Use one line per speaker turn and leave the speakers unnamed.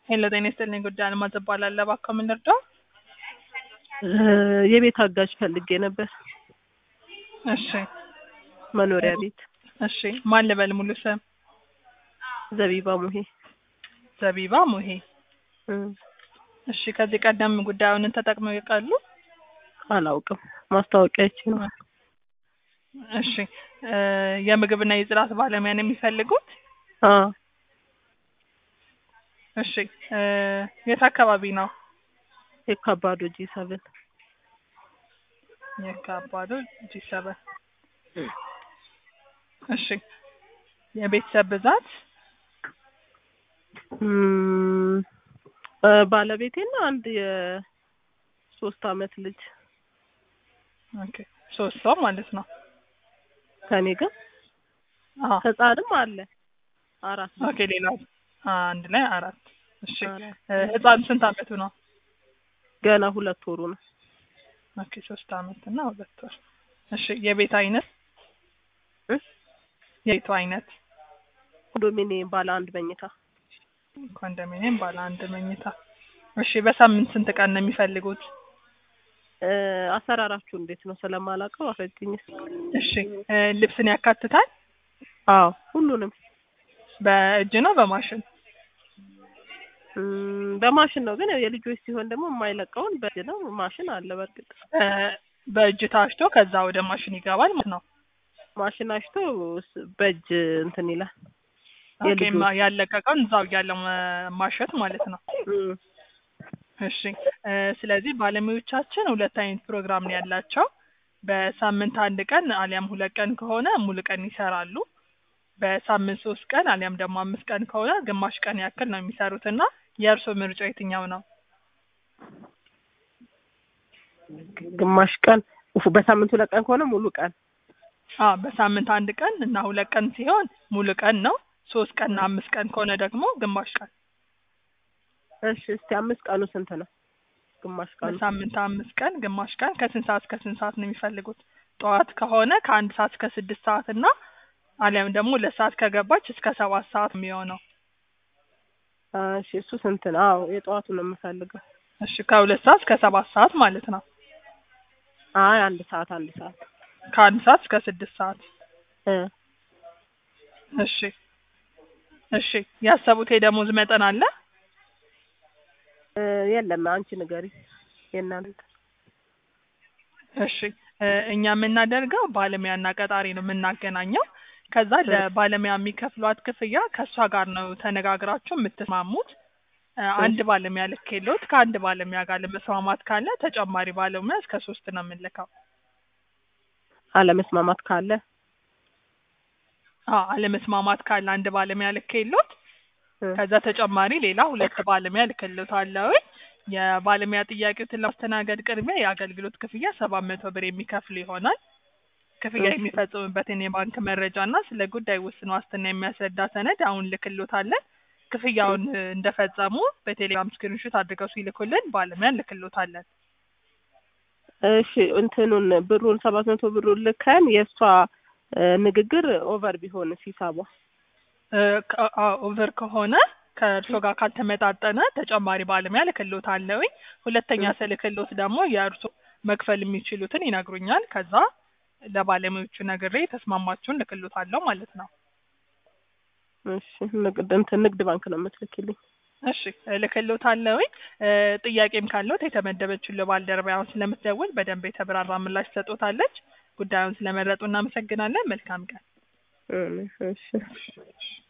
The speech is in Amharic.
ሄሎ ጤና ይስጥልኝ ጉዳይ አልማዝ እባላለሁ። እባክዎ ምን ልርዳው?
የቤት አጋዥ ፈልጌ ነበር።
እሺ
መኖሪያ ቤት
እሺ ማን ልበል ሙሉ ስም?
ዘቢባ ሙሄ።
ዘቢባ ሙሄ።
እም፣
እሺ ከዚህ ቀደም ጉዳዩን ተጠቅመው ያውቃሉ?
አላውቅም። ማስታወቂያ ይቺ ነው።
እሺ እ የምግብና የጽዳት ባለሙያ ነው የሚፈልጉት?
አ
እሺ እ የት አካባቢ ነው?
የካባዶ ጂ ሰብን
የካባዶ ጂ ሰበን እሺ የቤተሰብ ብዛት
እም፣ እ ባለቤቴና አንድ የሶስት አመት ልጅ
ኦኬ ሶስት ሰው ማለት ነው።
ከኔ ጋር
አዎ
ህፃንም አለ አራት ልጅ።
ኦኬ ሌላ አንድ ላይ አራት እሺ
አራት።
እ ህፃን ስንት አመቱ ነው?
ገና ሁለት ወሩ ነው።
ኦኬ ሶስት አመት እና ሁለት ወር እሺ የቤት አይነት
እ
የቤቱ አይነት
ኮንዶሚኒየም ባለ አንድ መኝታ
ኮንዶሚኒየም ባለ አንድ መኝታ እሺ በሳምንት ስንት ቀን ነው የሚፈልጉት?
እ አሰራራችሁ እንዴት ነው ስለማላውቀው አስረጅኝ እስኪ።
እሺ እ ልብስን ያካትታል?
አዎ ሁሉንም
በእጅ ነው በማሽን?
እም፣ በማሽን ነው ግን ያው የልጆች ሲሆን ደግሞ የማይለቀውን በእጅ ነው። ማሽን አለ በእርግጥ
እ በእጅ ታሽቶ ከዛ ወደ ማሽን ይገባል ማለት ነው።
ማሽን አሽቶ ስ- በእጅ እንትን ይላል።
ኦኬ
የልጆች
ማ- ያለቀቀውን እዛው እያለ ማ- ማሸት ማለት ነው።
እም፣
እሺ እ ስለዚህ ባለሙያዎቻችን ሁለት አይነት ፕሮግራም ነው ያላቸው። በሳምንት አንድ ቀን አሊያም ሁለት ቀን ከሆነ ሙሉ ቀን ይሰራሉ። በሳምንት ሶስት ቀን አሊያም ደግሞ አምስት ቀን ከሆነ ግማሽ ቀን ያክል ነው የሚሰሩት እና የእርስዎ ምርጫ የትኛው ነው?
ግማሽ ቀን ኡፍ፣ በሳምንት ሁለት ቀን ከሆነ ሙሉ ቀን
አ በሳምንት አንድ ቀን እና ሁለት ቀን ሲሆን ሙሉ ቀን ነው። ሶስት ቀን እና አምስት ቀን ከሆነ ደግሞ ግማሽ ቀን።
እሺ እስቲ አምስት ቀኑ ስንት ነው? ግማሽ ቀኑ
በሳምንት አምስት ቀን ግማሽ ቀን ከስንት ሰዓት እስከ ስንት ሰዓት ነው የሚፈልጉት? ጠዋት ከሆነ ከአንድ ሰዓት እስከ ስድስት ሰዓት እና አሊያም ደግሞ ሁለት ሰዓት ከገባች እስከ ሰባት ሰዓት የሚሆነው።
አ፣ እሺ እሱ ስንት ነው? አዎ የጠዋቱ ነው የምፈልገው።
እሺ ከሁለት ሰዓት እስከ ሰባት ሰዓት ማለት ነው።
አይ አንድ ሰዓት አንድ ሰዓት
ከአንድ ሰዓት እስከ ስድስት ሰዓት።
እ
እሺ እሺ ያሰቡት የደሞዝ መጠን አለ?
እ፣ የለም አንቺ ንገሪ የእናንተ
እሺ እ እኛ የምናደርገው ባለሙያና ቀጣሪ ነው የምናገናኘው። ከዛ ለባለሙያ የሚከፍሏት ክፍያ ከእሷ ጋር ነው ተነጋግራችሁ የምትስማሙት። እ አንድ ባለሙያ ልኬሎት ከአንድ ባለሙያ ጋር ለመስማማት ካለ ተጨማሪ ባለሙያ እስከ ሶስት ነው የምንልከው።
አለመስማማት ካለ
አዎ አለመስማማት ካለ አንድ ባለሙያ ልኬሎት
እ፣
ከዛ ተጨማሪ ሌላ ሁለት ባለሙያ ልክልዎታለሁ። የባለሙያ ጥያቄዎትን ለማስተናገድ ቅድሚያ የአገልግሎት ክፍያ ሰባት መቶ ብር የሚከፍል ይሆናል። ክፍያ
እሺ።
የሚፈጽሙበትን የባንክ መረጃ እና ስለ ጉዳይ ውስን ዋስትና የሚያስረዳ ሰነድ አሁን ልክልዎታለን። ክፍያውን እ እንደፈጸሙ በቴሌግራም ስክሪንሾት አድርገው ሲልኩልን ባለሙያ ልክልዎታለን።
እሺ እንትኑን ብሩን ሰባት መቶ ብሩን ልከን የእሷ እ፣ ንግግር ኦቨር ቢሆንስ ሂሳቧ?
እ ከ- አዎ ኦቨር ከሆነ ከእርስዎ ጋር ካልተመጣጠነ ተጨማሪ ባለሙያ ልክልዎታለሁኝ። ሁለተኛ ስልክልዎት ደግሞ የእርስዎ መክፈል የሚችሉትን ይነግሩኛል። ከዛ ለባለሙያዎቹ ነግሬ የተስማማችሁን ልክልዎታለሁ ማለት ነው።
እሺ ንግድ እንትን ንግድ ባንክ ነው የምትልኪልኝ?
እሺ እልክልዎታለሁኝ። እ ጥያቄም ካለዎት የተመደበችው ባልደረባ አሁን ስለምትደውል በደንብ የተብራራ ምላሽ ትሰጦታለች። ጉዳዩን ስለመረጡ እናመሰግናለን። መልካም ቀን።
እ፣ እሺ